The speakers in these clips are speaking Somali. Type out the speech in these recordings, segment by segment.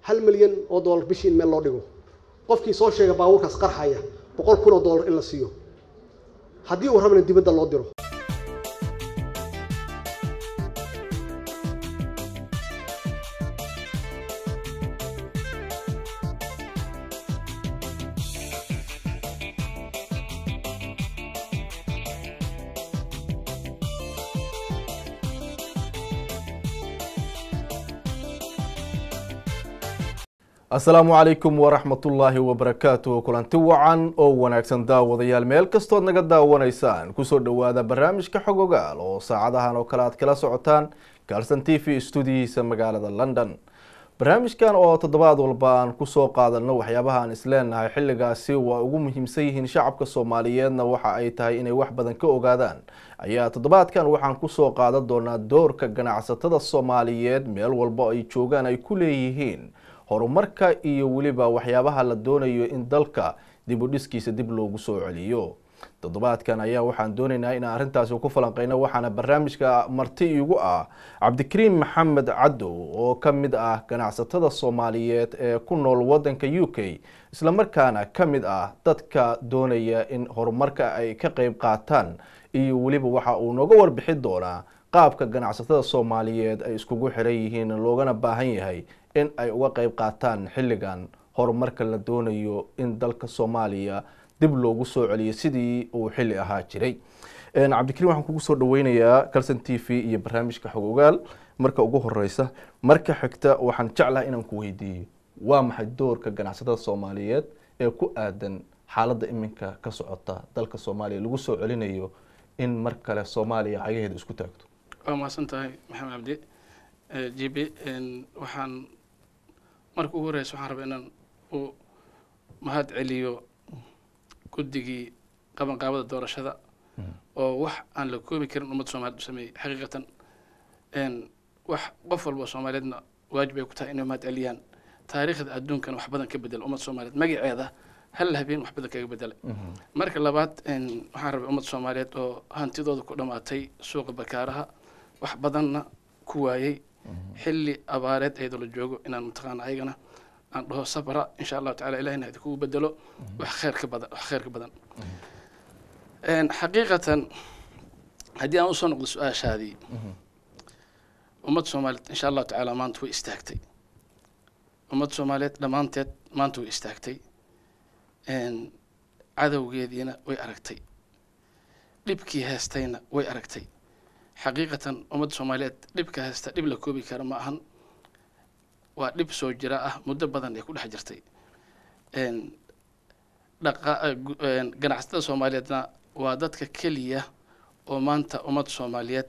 hal milyan oo dollar bishii in meel loo dhigo qofkii soo sheega baabuurkaas qarxaya boqol kun oo dollar in la siiyo haddii uu rabana dibadda loo diro asalaamu calaykum waraxmatullaahi wabarakaatu kulanti wacan oo wanaagsan daawadayaal meel kastood naga daawanaysaan kusoo dhowaada barnaamijka xog ogaal oo saacadahan oo kale aad kala socotaan galson t v stuudiyihiisa magaalada london barnaamijkan oo toddobaad walba aan kusoo qaadano waxyaabaha aan isleenahay xilligaasi waa ugu muhiimsan yihiin shacabka soomaaliyeedna waxa ay tahay inay wax badan ka ogaadaan ayaa toddobaadkan waxaan kusoo qaadan doonaa doorka ganacsatada soomaaliyeed meel walba ay joogaan ay ku leeyihiin horumarka iyo weliba waxyaabaha la doonayo in dalka dib u dhiskiisa dib loogu soo celiyo toddobaadkan ayaa waxaan doonaynaa inaan arrintaasi ku falanqeyno waxaana barnaamijka marti igu ah cabdikariim maxamed cadow oo ka mid ah ganacsatada soomaaliyeed ee ku nool wadanka u k islamarkaana ka mid ah dadka doonaya in horumarka ay ka qeyb qaataan iyo weliba waxa uu nooga warbixi doonaa qaabka ganacsatada soomaaliyeed ay iskugu xiran yihiin loogana baahan yahay in ay uga qeyb qaataan xilligan horumarka la doonayo in dalka soomaaliya dib loogu soo celiyo sidii uu xilli ahaa jiray cabdikariim waxaan kugu soo dhaweynayaa calson t v iyo barnaamijka xog ogaal marka ugu horeysa marka xigta waxaan jeclaha inaan ku weydiiyo waa maxay doorka ganacsatada soomaaliyeed ee ku aadan xaaladda iminka ka socota dalka soomaaliya lagu soo celinayo in mar kale soomaaliya cagaheeda isku taagto waa mahadsan tahay maxamed cabdi j b waxaan marka ugu horeysa waxaan rabaa inaan u mahad celiyo guddigii qabanqaabada doorashada oo wax aan la koobi karin ummadda soomaaliyed u sameeyey xaqiiqatan wax qof walba soomaaliyeedna waajib ay ku tahay inay mahad celiyaan taariikhda adduunkana wax badan ka bedela ummadda soomaaliyeed magaceeda hal habeen wax badan kaga bedelay marka labaad waxaan rabay ummadda soomaaliyeed oo hantidooda ku dhammaatay suuqa bakaaraha wax badanna ku waayey xilli abaareed ayadoo la joogo inaan mataqaana ayagana aan dhaho sabra insha allahu tacala ilahina idinkugu bedelo wax khayr ka badan wax khayr ka badan xaqiiqatan haddii aan usoo noqdo su-aashaadii ummadda soomaaliyeed insha allahu tacaala maanta way istaagtay ummadda soomaaliyeed dhammaanteed maanta way istaagtay cadowgeediina way aragtay dhibkii heestayna way aragtay xaqiiqatan ummadda soomaaliyeed dhibka haysta dhib la koobi kara ma ahan waa dhib soo jira ah muddo badan ay ku dhex jirtay ganacsatada soomaaliyeedna waa dadka keliya oo maanta ummadda soomaaliyeed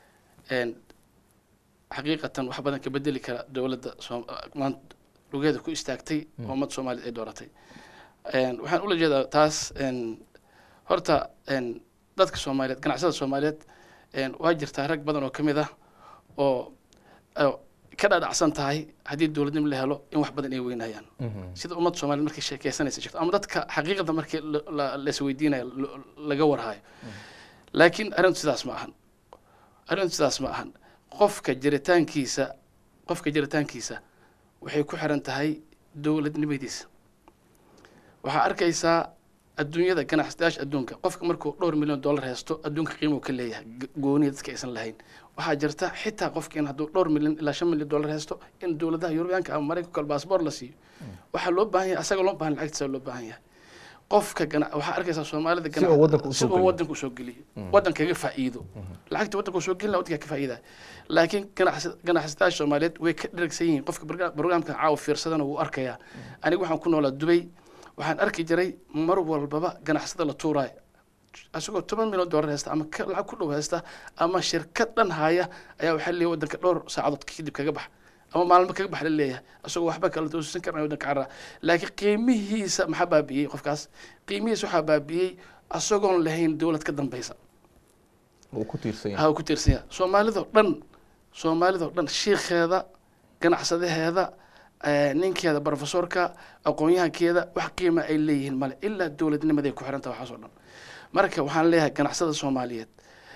xaqiiqatan wax badan ka bedeli kara dowladda maanta lugeeda ku istaagtay oo ummadda soomaaliyeed ay dooratay waxaan ula jeedaa taas horta dadka soomaaliyeed ganacsatada soomaaliyeed waa jirtaa rag badan oo ka mid ah oo ka dhadhacsan tahay haddii dowladnimo la helo in wax badan ay weynayaan sida ummadda soomaliya markay sheekeysanaysa jirto ama dadka xaqiiqada markii laisweydiinayo laga warhayo laakiin arrintu sidaas ma ahan arrintu sidaas ma ahan qofka jiritaankiisa qofka jiritaankiisa waxay ku xiran tahay dowladnimadiisa waxaa arkaysaa adduunyada ganacsadayaasha adduunka qofka markuu dhowr milyan dollar haysto adduunka qiimo ka leeyahay gooniya dadka aysan lahayn waxaa jirta xitaa qofka in hadduu dhowr milyan ilaa shan milyan dollar haysto in dowladaha yurubiyaanka ama maraykanka kale baasboor la siiyo waxaa loo baahan yahay asaga loo baahan lacagtiisa loo baahan yahay qofka gana waxaa arkaysaa soomaalida Si uu waddanka u si soo uu geliyo. waddanka usoo geliyo waddankaga faa'iido lacagta waddanka usoo gelina waddanka ka faa'iida laakiin ganacsi- ganacsatayaasha soomaaliyeed way ka dheragsan yihiin qofka barga- barnaamijka caawa fiirsadana wuu arkayaa aniga waxaan ku noolaa dubay waxaan arki jiray mar walbaba ganacsada la tuuraayo isagoo toban milyan dollar haysta ama ka- lacag ku dhow haysta ama shirkad dhan haya ayaa waxaa leeyahay waddanka dhowr saacadood kadib kaga bax ama maalmo kaga bax la leeyahay isagoo waxba kala toosan karna waddanka carra laakiin qiimihiisa maxaa baabi'iyey qofkaas qiimihiisa waxaa baabi'iyey isagoon lahayn dowlad ka dambeysa uu ku tiirsan yahay ha ku tiirsan yahay soomaalidoo dhan soomaalidoo dhan shiikheeda ganacsadaheeda eh, ninkeeda profesorka aqoon-yahankeeda wax qiima ay leeyihiin male ilaa dowladnimaday ku xiran tahay waxaas oo dhan marka waxaan leeyahay ganacsada soomaaliyeed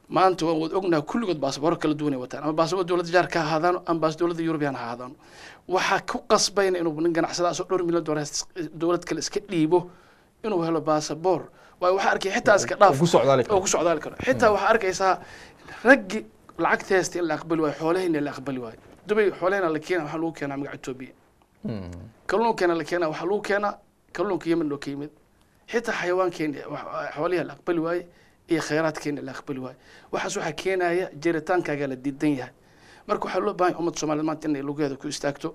maanta waan wada ognaha kulligood baasaboor kala duwan ay wataan ama baasaboor dowladda jaar ka ahaadaano ama baas dowladda yurubiyan ha ahaadaano waxaa ku qasbayna inuu nin ganacsadaas oo dhowr milyan doolar dowlad kale iska dhiibo inuu helo baasaboor waayo waxaa arkay xitaa iska dhaaf ku socdaali oo ku socdaali karo xitaa waxaa arkaysaa raggi lacagta haysta in la aqbali waayo xoolahayna la aqbali waayo dubay xoolahayna la keena waxaa lagu keenaa magaca etoobiya kalluunkeena la keenaa waxaa lagu keenaa kalluunka yemen oo ka yimid xitaa xayawaankeena xoolihi la aqbali waaye iyo khayraadkeena la aqbali waaye waxaas waxaa keenaya jiritaankaaga la diidan yahay marka waxaa loo baahan yahay ummadda soomaaliyeed maanta inay lugeeda ku istaagto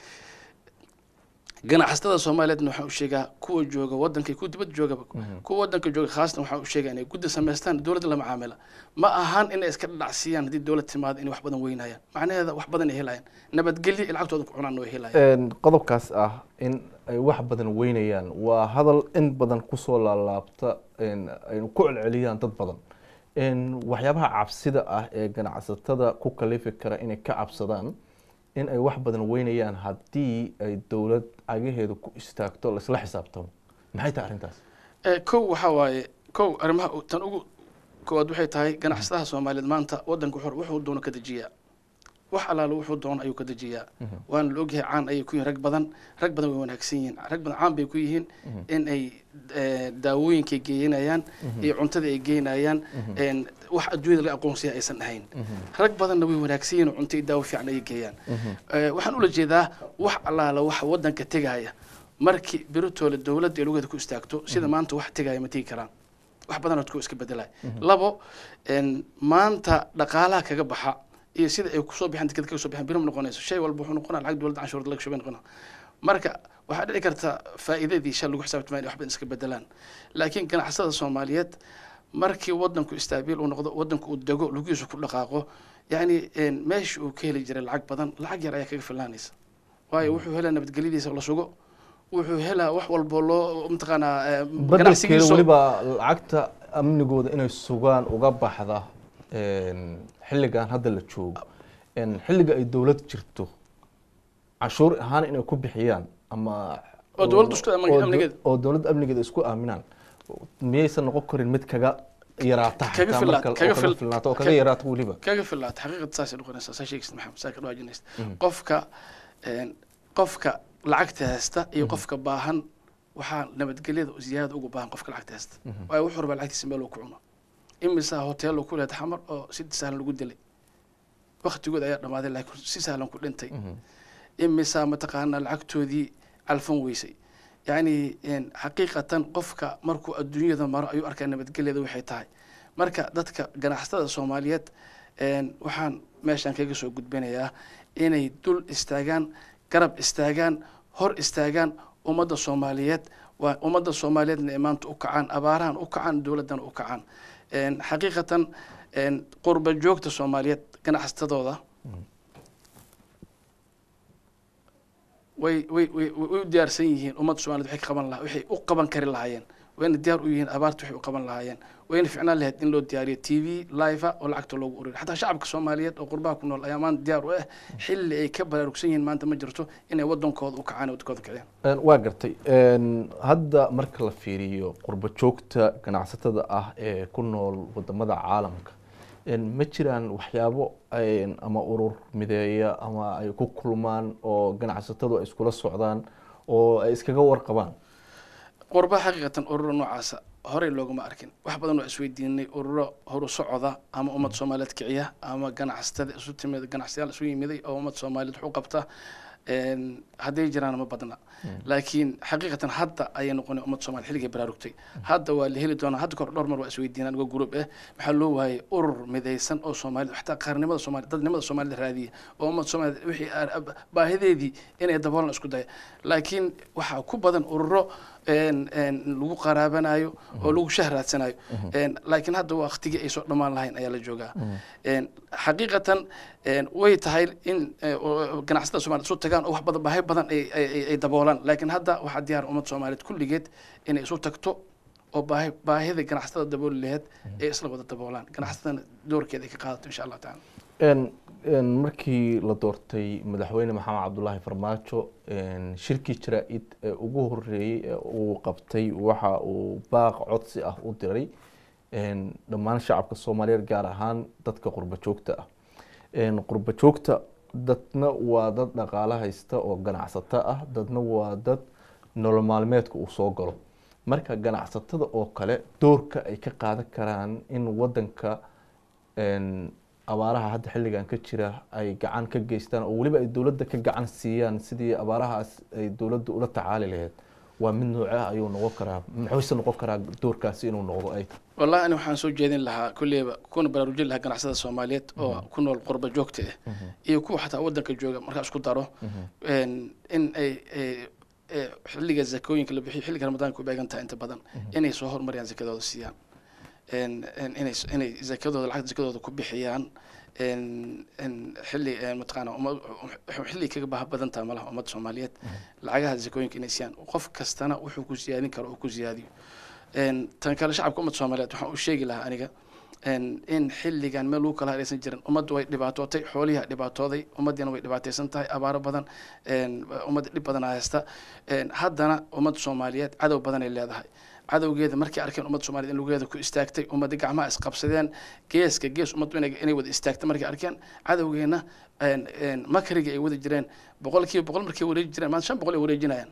ganacsatada soomaaliyeedna waxaan u sheegaa kuwa jooga waddanka iyo kuwa dibadda joogaba kuwa waddanka jooga khaasatan waxaan u sheegaa inay guddi samaystaan dowladda la macaamila ma ahan inay iska dhadhacsiyaan haddii dowlad timaado inay wax badan weynayaan macnaheeda wax badan ay helayaan nabadgelyo iyo lacagtooda ku cunaan way helayaan qodobkaas ah in ay wax badan weynayaan waa hadal in badan kusoo laalaabta aynu ku celceliyaan dad badan waxyaabaha cabsida ah ee ganacsatada ku kalifi kara inay ka cabsadaan in ay wax badan weynayaan haddii ay dowlad cagaheeda ku istaagto laisla xisaabtamo maxay tahay arrintaas kow waxaa waaye kow arrimaha tan ugu koowaad waxay tahay ganacsadaha soomaaliyeed maanta waddanka xor wuxuu doono ka dejiyaa wax allaale wuxuu doono ayuu ka dejiyaa waana la ogyahay caan ayay ku yihin rag badan rag badan way wanaagsan yihiin rag badan caan bay ku yihiin in ay daawooyinkay geeyanayaan iyo cuntada ay geynayaan wax adduunyada laga aqoonsaya aysan ahayn rag badanna way wanaagsan yihiin oo cunto iyo daawo fiican ayay geeyaan waxaan ula jeedaa wax allaala wax waddanka tegaya markii biritoole dowladda ee lugeeda ku istaagto sida maanta wax tegaya ma tegi karaan wax badan odko iska bedelay labo maanta dhaqaalaha kaga baxa iyo sida ay kusoo bixeen deked kaga soo bixeen birim noqonayso shay walba wuxuu noqonaa lacag dowladda canshuurda laga shubay noqona marka waxaa dhici karta faa'iidadii shal lagu xisaabtama inay wax badan iska bedelaan laakiin ganacsada soomaaliyeed markii waddanku istaabiil uu noqdo waddanku uu dego lugiisu ku dhaqaaqo yacni meeshii uu ka heli jiray lacag badan lacag yar ayaa kaga filaanaysa waayo wuxuu helaa nabadgelyadiisa la sugo wuxuu helaa wax walbo loo mataqaanaa badelkeeda weliba lacagta amnigooda inay sugaan uga baxda xilligan hadda la joogo xilliga ay dowlad jirto canshuur ahaan inay ku bixiyaan ama oo dowladda isku amnigeeda oo dowladda amnigeeda isku aaminaan miyaysan noqon karin mid kaga yaraata Kaga xataa filaata, marka- kaga oo fil- filnaato oo kaga kaga- yaraata weliba kaga filaata xaqiiqada saasay noqonaysaa saa sheegaysid maxamed saa ka dhawaajinaysa qofka een, qofka lacagta haysta iyo qofka baahan waxaa nabadgelyada ziyaada ugu baahan qofka lacagta haysta waayo wuxuu rabaa lacagtiisa meel uu ku cuno imisaa hoteelo ku leed xamar oo si sahlan lagu dilay waktigood ayaa dhammaaday laakiin si sahlan ku dhintay imisaa mataqaanaa lacagtoodii calfan weysay yacni een, xaqiiqatan qofka markuu adduunyada maro ayuu arkaa nabadgelyada waxay tahay marka dadka ganacsatada soomaaliyeed een, waxaan meeshan kaga soo gudbinayaa inay dul istaagaan garab istaagaan hor istaagaan ummadda soomaaliyeed waa ummadda soomaaliyeedna ay maanta u kacaan abaarahan u kacaan dowladdana u kacaan een, xaqiiqatan een, qurba joogta soomaaliyeed ganacsatadooda way way way way u diyaarsan yihiin ummadda soomaaliyed waxay ka qaban lahaa waxay u qaban kari lahaayeen wayna diyaar u yihiin abaarta waxay u qaban lahaayeen wayna ficnaan lahayd in loo diyaariyo t v live oo lacagta loogu ururiyo xataa shacabka soomaaliyeed oo qurbaha ku nool ayaa maanta diyaar u ah xilli ay ka baraarugsan yihiin maanta ma jirto inay wadankooda u kacaan wadankooda kiciyaan Een, waa gartay Een, hadda marka la fiiriyo qurbo joogta ganacsatada ah ee ku nool wadamada caalamka een, ma jiraan waxyaabo een, ama urur mideeya ama ay ku kulmaan oo ganacsatadu ay iskula socdaan oo ay iskaga warqabaan qurbaha xaqiiqatan ururo noocaasa horey looguma arkin wax badan waa isweydiinay ururo horu socoda ama ummad soomaaliyeed kiciya ama ganacsatada isu timid ganacsiyaal isu yimiday oo ummad soomaaliyeed wax u qabta een, hadday jiraan ma badna laakiin xaqiiqatan hadda ayay noqonay ummad soomaaliya xilligay baraarugtay hadda waa la heli doonaa hadda kahor dhowr mar waa isweydiinaan uga gurub eh maxaa loo waayay urur midaysan oo soomaalida xataa qaarnimada soomaaliya dadnimada soomaalida raadiya oo ummad soomaaliyed wixii aan- baahideedii inay daboolan isku daya laakiin waxaa ku badan ururo een, een, lagu qaraabanayo oo lagu shah raadsanayo Een, laakiin hadda waqtigii ay soo dhammaan lahayn ayaa la joogaa Een, xaqiiqatan een, way tahay in eh, oo ganacsatada soomaaliyed isu tagaan oo wax badan baahi badan ay- ay ay- ay daboolaan laakiin hadda waxaa diyaar ummad soomaaliyeed kulligeed inay isu tagto oo baahi baahida ganacsatada dabooli laheyd ay isla wada daboolaan ganacsatadana doorkeeda ay ka qaadato insha allah tacaala Een, een, markii la doortay madaxweyne maxamed cabdulaahi farmaajo een, shirkii jaraa-id ee ugu horeeyey ee uu qabtay waxa uu baaq codsi ah u diray een, dhammaan shacabka soomaaliyeed gaar ahaan dadka qurba joogta ah een, qurba joogta dadna waa dad dhaqaale haysta oo ganacsato ah dadna waa dad nolol maalmeedka uu soo galo marka ganacsatada oo kale doorka ay ka qaadan karaan in wadanka een, abaaraha hadda xilligan ka jira ay gacan ka geystaan oo weliba ay dowladda ka gacan siiyaan sidii abaarahaas ay dowladda ula tacaali lahayd waa mid noocee ah ayuu noqon karaa muxuuse noqon karaa doorkaasi inuu noqdo ay tahay wallahi ani waxaan soo jeedin lahaa kulleyba kuna baraarujin lahaa ganacsada soomaaliyeed oo ku nool qurba joogta ah iyo kuwa xataa wadanka jooga markaa isku daro een, in ay ay- ay xilliga zakooyinka la bixiyo xilliga ramadaanka u beegan tahay inta badan inay soo horumariyaan zakadooda siiyaan een, een, inay inay zakadooda lacagta zakadooda ku bixiyaan een, een, xilli een, mataqaana umma- xilli kaga baaha badan tahay malaha ummadda soomaaliyeed lacagaha zakooyinka inay siiyaan qof kastana wuxuu ku siyaadin karo oo ku siyaadiyo een, tan kale shacabka ummadda soomaaliyeed waxaan u sheegi lahaa aniga een, in xilligan meel lagu kala haraysan jirin ummaddu way dhibaatootay xoolihi dhibaatooday ummaddiina way dhibaataysan tahay abaaro badan een, ummadda dhib badan haysta een, haddana ummadda soomaaliyeed cadow badan ay leedahay cadowgeeda markay arkeen ummadda soomaaliyeed in lugeeda ku istaagtay ummadda gacmaha isqabsadeen geeska gees ummaddu inay inay wada istaagtay markay arkeen cadowgeena een, een, makriga ay wada jireen boqolkiiba boqol markay wareeji jireen maanta shan boqol ay wareejinayaan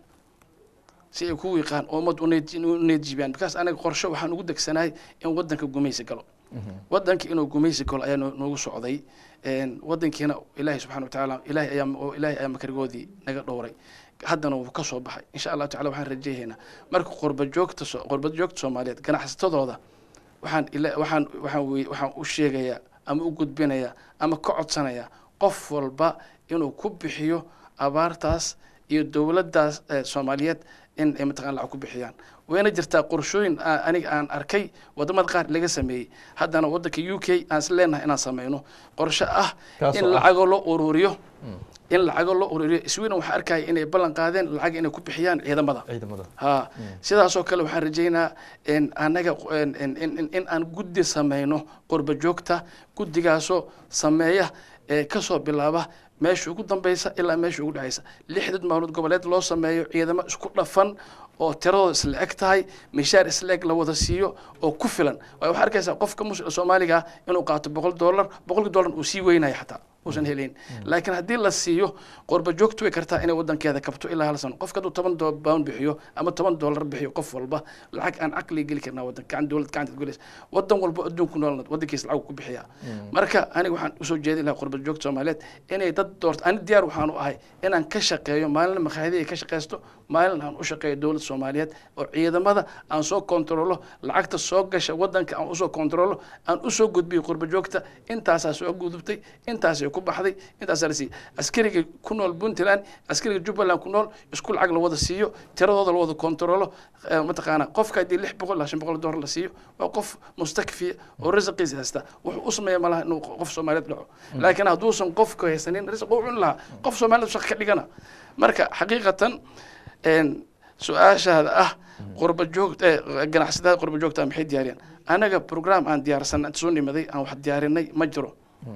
si ay ku wiiqaan oo ummad u needjibiyaan bikaas anaga qorshe waxaan ugu degsanahay in wadanka gumaysi galo wadanka inuu gumaysi galo ayaa noo- noogu socday een, wadankiina ilaahay subxana watacaala ilaahay ayaa oo ilaahay ayaa makrigoodii naga dhowray haddana wuu ka soo baxay insha allahu tacala waxaan rajeehaynaa marka qurba joogta so- qurba joogta soomaaliyeed ganacsatadooda waxaan ila waxaan waxaan wey waxaan u sheegayaa ama u gudbinayaa ama ka codsanayaa qof walba inuu ku bixiyo abaartaas iyo dowladdaas eh, soomaaliyeed in ay mataqana lacag ku bixiyaan wayna jirtaa qorshooyin aa- aniga aan arkay wadamada qaar laga sameeyey haddana wadanka u k aan is leenahay inaan sameyno qorshe ah Kaasoo in ah? lacagoo loo ururiyo in lacagoo loo ururiyo sweden waxaa arkaya inay ballan qaadeen lacag inay ku bixiyaan ciidamada ciidamada ha sidaasoo kale waxaan rajeynaa in anaga in- in- in in aan guddi sameyno qurba joogta guddigaasoo sameeya ee kasoo bilaaba meesha ugu dambeysa ilaa meesha ugu dhexeysa lixdad maalmood goboleed loo sameeyo ciidamo isku dhafan oo tiradooda isla eg tahay mishaar isla eg la wada siiyo oo ku filan waayo waxaa arkaysaa qofka muslim soomaaliga ah inuu qaato boqol dollar boqolkii dollar uu sii weynaya xataa uusan helayn laakiin haddii la siiyo qurba joogtu way kartaa inay wadankeeda kabto ilaa hal sano qofka hadduu toban do- pound bixiyo ama toban dollar bixiyo qof walba lacag aan caqli geli karnaa wadan gacan dowlad gacanta gelaysa wadan walba adduunku noolna wadankiisa lacag ku bixiya marka aniga waxaan usoo jeedin lahaa qurba joogta soomaaliyeed inay dad doorto ani diyaar waxaan u ahay inaan ka shaqeeyo maalin makhaayadii ay ka shaqeysto maalin aan u shaqeeyo dowlad soomaaliyeed oo ciidamada aan soo kontrolo lacagta soo gasha wadanka aan usoo kontrolo aan usoo gudbiyo qurba joogta intaasaa soo gudubtay intaasay ku baxday intaasaa la siiyey askariga ku nool puntland askariga jubbaland ku nool isku lacag la wada siiyo tiradooda la wada kontrolo eh, mataqaana qofka haddii lix boqol ilaa shan boqol dollar la siiyo waa qof mustakfiya oo risiqiisa haysta wuxuu u sameeya malaha inuu qof soomaaliyeed dhaco laakiin hadduusan qofka haysanin risiq u cuni lahaa qof soomaaliyeed shaqo ka dhigana marka xaqiiqatan een, su-aashaada ah qurba joogta eh, ganacsatada qurba joogta maxay diyaariyaan anaga program aan diyaarsanay inta soo nimaday aan wax diyaarinay ma jiro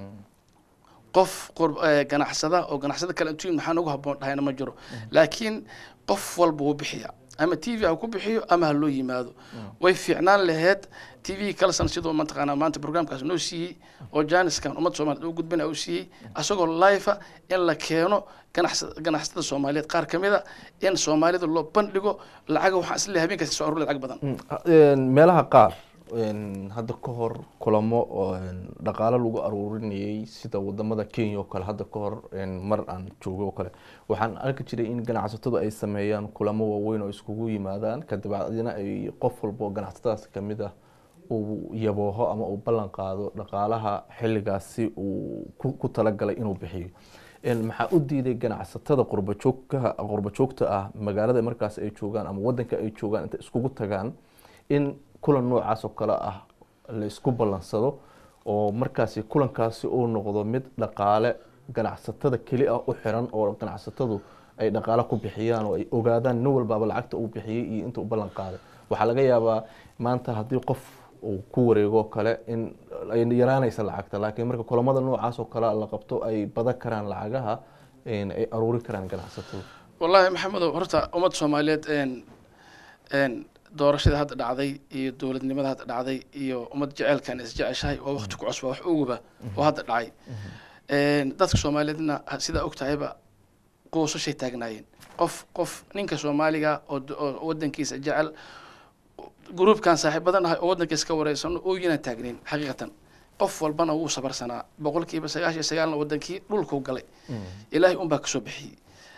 qof qur- eh, ganacsada oo ganacsada kale intuu yimid maxaan ugu habboon dhahayna ma jiro laakiin qof walba wuu bixiya ama t v ha ku bixiyo ama ha loo yimaado way fiicnaan laheyd t v kalsan sidoo mataqaanaa maanta programkaas noo siiyey oo jaaniskan ummadda soomaaliyeed u gudbina uu siiyey asagoo life in la keeno ganacsa- ganacsatada soomaaliyeed qaar ka mid a in soomaalida loo bandhigo lacaga waxaan isleeyahay habeenkaasi soo aruur lacag badan Een, meelaha qaar een, hadda ka hor kulamo oo een, dhaqaale lagu aruurinayay sida wadamada kenya oo kale hadda ka hor een, mar aan joogo oo kale waxaan arki jiray in ganacsatadu ay sameeyaan kulamo waaweyn oo iskugu yimaadaan kadibacdina ay qof walba oo ganacsatadaas kamid ah uu yabooho ama uu ballan qaado dhaqaalaha xilligaasi uu ku ku talagalay inuu bixiyo Een, maxaa u diiday ganacsatada qurbajoogka qurbajoogta ah magaalada markaas ay joogaan ama wadanka ay joogaan inta iskugu tagaan in kulan noocaas oo kale ah la isku ballansado oo markaasi kulankaasi uu noqdo mid dhaqaale ganacsatada keli ah u xiran oo ganacsatadu ay dhaqaale ku bixiyaan oo ay ogaadaan nin walbaaba lacagta uu bixiyey iyo inta uu ballan qaaday waxaa laga yaabaa maanta haddii qof uu ku wareego kale in ay yaraanaysa lacagta laakiin marka kulamada noocaas oo kale la qabto ay badan karaan lacagaha een, ay aruurin karaan ganacsatadu wallaahi maxamedow horta ummadda soomaaliyeed een een doorashada hadda dhacday iyo dowladnimada hadda dhacday iyo ummad jeceelkan isjeceshahay waa waqti ku cusba wax oguba oo hadda dhacay Een, dadka soomaaliyeedna ha- sidaa ogtahayba quusashay taagnaayeen qof qof ninka soomaaliga oo d- oo wadankiisa jecel gruubkan saaxiibadan ahay oo wadankiisa ka wareysano ooyinaan taagnayn xaqiiqatan qof walbana wuu sabarsanaa boqolkiiba sagaashan iyo sagaalna wadankii dhulkuu galay ilaahay unbaa kasoo bixiyey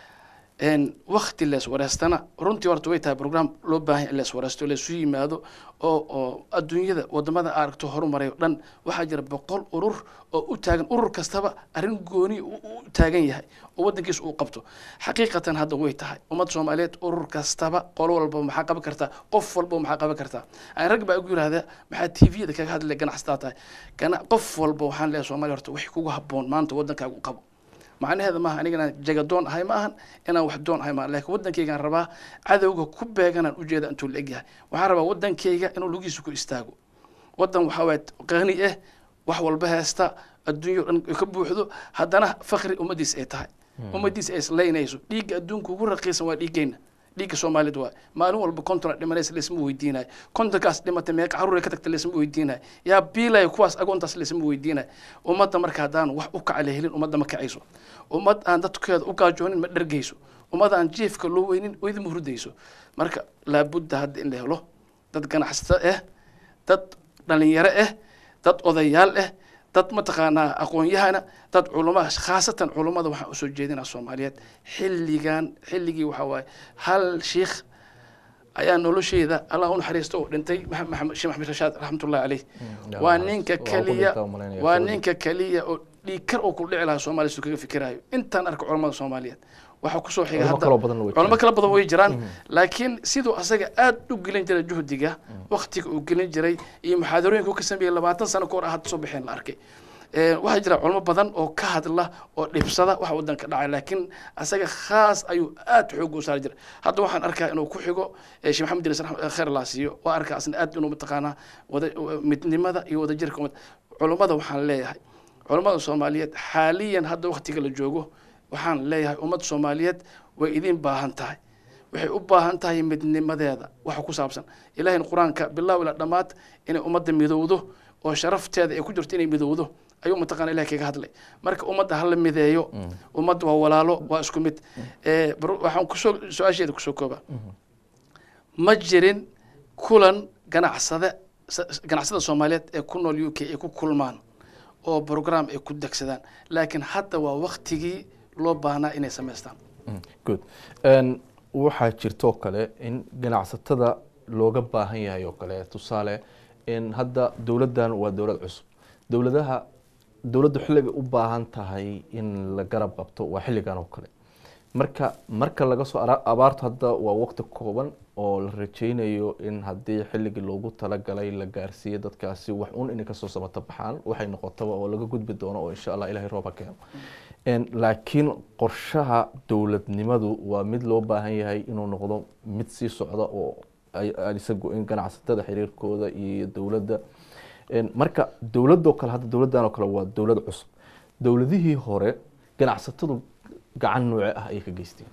een wakti lees wareystana runtii horta way tahay program loo baahan yahay in lees wareysto leesu yimaado oo oo adduunyada wadamada aragto horumaray oo dhan waxaa jira boqol urur oo u taagan urur kastaba arrin gooni u u taagan yahay oo wadankiisa uu qabto xaqiiqatan hadda way tahay ummadda soomaaliyeed urur kastaba qolo walba maxaa qaban kartaa qof walba maxaa qaban kartaa aan rag baa igu yidhahda maxaa tvda kaga hadlay ganacsataa tahay gana qof walba waxaan leeyahay soomaaliya horta wixii kugu habboon maanta wadankaaga u qabo macnaheeda maaha aniga inaan jagadoon ahay ma ahan inaan wax doon ahay maaha laakiin wadankaygaan rabaa cadowga ku beeganaan ujeeda intuu la egyahay waxaan rabaa wadankayga inuu lugihiisa ku istaago wadan waxaa waay qani ah wax walba heesta adduunyo dhan ay ka buuxdo haddana fakri ummadiis ay tahay ummadiis ay islaynayso dhiigga adduunka ugu raqiisan waa dhiiggeenna dhiigga soomaalida waa maalin walba kontona dhimanaysa laysma weydiinayo kontonkaas dhimatay meeqa caruur ay ka tagtay laysma weydiinayo yaa biilaya kuwaas agoontaas laysma weydiinayo ummadda marka haddaan wax u kaca la helin ummadda ma kacayso ummad aan dadkeeda u gaajoonin ma dhergayso ummad aan jiefka loo weynin weydi ma hurdayso marka laabudda hadda in la helo dad ganacsato ah dad dhalinyaro ah dad odayaal ah dad mataqaanaa aqoon-yahana dad culama khaasatan culummada waxaan usoo jeedinaa soomaaliyeed xilligan xilligii waxaa waaye hal shiikh ayaa nolosheeda allah u naxariisto oo dhintay Maxa- maxamed sheekh maxamed rashaad raxmatullahi caleyh Mm, waa yaa ninka waa ku keliya dhintaa umaleynaya, waa Saudi. ninka keliya oo dhiig kar oo ku dhici lahaa soomaaliya siduu kaga fikirayo intaan arka culammada soomaaliyeed waxaa kusoo xiga Culamo hadda kaloo badanna way culamo jiraan. kala badan way jiraan laakiin siduu asaga aad u gelin jiray juhdiga waktiga uu gelin jiray iyo muxaadarooyinka uu ka sameeyey labaatan sano ka hor ah hadda soo baxeen la arkay Ee, waxaa jira culamo badan oo ka hadla oo dhibsada waxa wadanka dhacay laakiin asaga khaas ayuu aad xoog u saari jiray hadda waxaan arkaa inuu ku xigo ee sheekh maxamed diris kheer laa siiyo waa arkaa asna aad inuu mataqaanaa wada midnimada iyo wadajirka ummad culummada waxaan leeyahay culummada soomaaliyeed xaaliyan hadda waktiga la joogo waxaan leeyahay ummad soomaaliyeed way idin baahan tahay waxay u baahan tahay midnimadeeda waxa ku saabsan ilahayna qur-aanka bilaaw ila dhammaad inay ummadda midowdo oo sharafteeda ay ku jirto inay midowdo ayuu mataqana ilahay kaga hadlay marka ummadda hala mideeyo ummadda waa walaalo waa isku mid Eh, bar- waxaan kusoo su-aasheeda kusoo kooba ma jirin kulan ganacsade sa- ganacsada soomaaliyeed ee ku nool u k ay ku kulmaan oo program ay ku degsadaan laakiin hadda waa waktigii loo baahnaa inay samaystaan Mm, good Een, waxaa jirtoo kale in ganacsatada looga baahan yahay oo kale tusaale in hadda dowladdan waa dowlad cusub dowladaha dowladdu xilligay u baahan tahay in la garab qabto waa xilligan oo kale marka marka laga soo ara- abaartu hadda waa waqti kooban oo la rajeynayo in haddii xilligii loogu talagalay la gaarsiiyo dadkaasi wax un inay kasoo samata baxaan waxay noqotaba oo laga gudbi doono oo insha allah ilahay rooba keeno En, laakiin qorshaha dowladnimadu waa mid loo baahan yahay inuu noqdo mid sii socda oo ay- aan isagu in ganacsatada xiriirkooda iyo dowladda En, marka dowladoo kale hadda dowladdan oo kale waa dowlad cusub dowladihii hore ganacsatadu gacan nooce ah ayay ka geysteen